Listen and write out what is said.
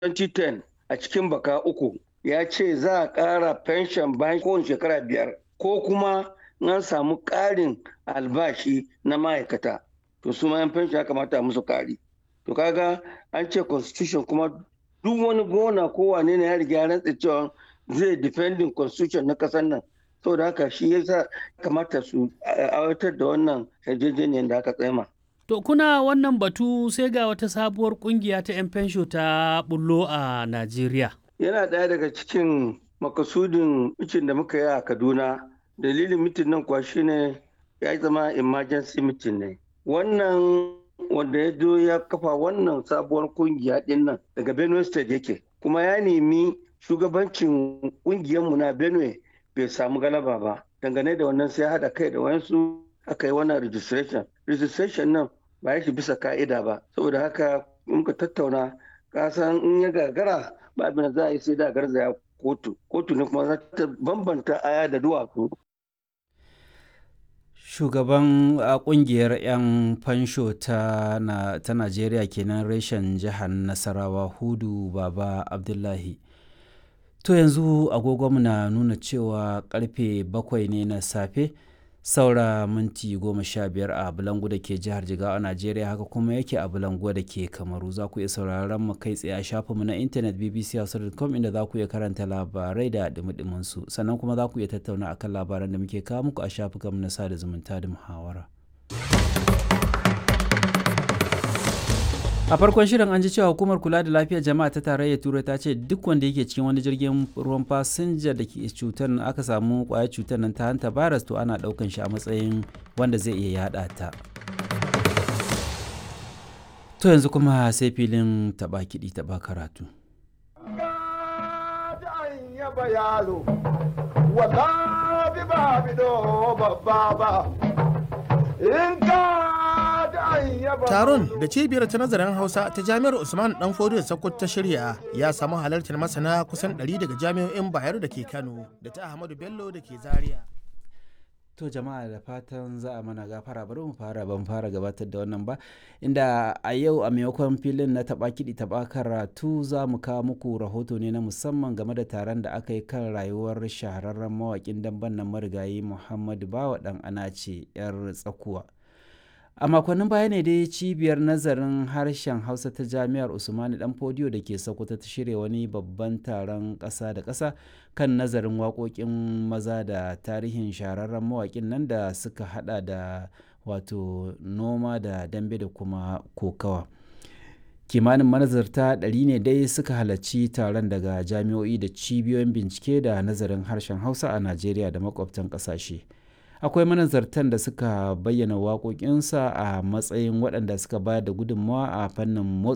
2010 a cikin baka uku ya ce za a ƙara fenshon bayan kowane shekara biyar ko kuma an samu ƙarin albashi na ma'aikata to su ma yan fenshon ya kamata a musu ƙari to kaga an ce constitution kuma duk wani gona ko wane ne ya riga ya rantsa cewa zai defending constitution na ƙasar nan saboda haka shi yasa kamata su aiwatar da wannan yarjejeniyar da aka tsema. To kuna wannan batu sai ga wata sabuwar kungiya ta 'yan fensho ta bullo a Najeriya. Yana ɗaya daga cikin makasudin mitin da muka yi a Kaduna. Dalilin mitin nan kuwa shine ya zama emergency mitin ne. Wannan wanda ya zo ya kafa wannan sabuwar kungiya ɗin nan daga Benue State yake. Kuma ya nemi shugabancin ƙungiyarmu na Benue bai samu galaba ba. Dangane da wannan sai haɗa kai da wayansu aka yi wannan registration. Registration nan ba ya shi bisa ka'ida ba saboda haka muka tattauna kasan in ya gagara ba abin da za a yi sai da garzaya kotu kotu ne kuma za ta bambanta aya da duwatsu shugaban kungiyar 'yan fansho ta najeriya kenan reshen jihar nasarawa hudu baba abdullahi to yanzu agogonmu na nuna cewa karfe bakwai ne na safe saura minti goma sha biyar a bulangu da ke jihar jigawa a najeriya haka kuma yake a bulangu da ke kamaru za ku iya sauraron mu kai tsaye a shafinmu na intanet bbc.com inda za ku iya karanta labarai da dumi su sannan kuma za ku iya tattauna akan labaran da muke kawo muku a shafukanmu na sada zumunta da muhawara a farkon shirin an ji cewa hukumar kula da lafiyar jama'a ta tarayyar turai ta ce duk wanda yake cikin wani jirgin ruwan fasinja da ke cutar aka samu kwayar cutar nan ta hanta virus to ana daukan shi a matsayin wanda zai iya yada ta to yanzu kuma sai filin taba kiɗi taba karatu in Taron da cibiyar ta nazarin Hausa ta Jami'ar Usman Dan Fodiyo Sokoto ta shirya ya samu halartar masana kusan 100 daga jami'o'in Bayero da ke Kano da ta Ahmadu Bello da ke Zaria. To jama'a da fatan za a mana gafara bari mu fara ban fara gabatar da wannan ba inda a yau a maimakon filin na taba kiɗi taba karatu za mu kawo muku rahoto ne na musamman game da taron da aka yi kan rayuwar shahararren mawaƙin damben nan marigayi Muhammadu Bawa ɗan Anace 'yar tsakuwa. a makonnin baya ne dai cibiyar nazarin harshen hausa ta jami'ar usmani dan fodiyo da ke sokoto ta shirya wani babban taron ƙasa da ƙasa kan nazarin waƙoƙin maza da tarihin shahararren mawaƙin nan da suka hada da wato noma da dambe da kuma kokawa kimanin manazarta ɗari ne dai suka halarci taron daga jami'o'i da cibiyoyin bincike da nazarin harshen hausa a najeriya da makwabtan ƙasashe. akwai manazartan da suka bayyana waƙoƙinsa a matsayin waɗanda suka bayar da gudunmawa a fannin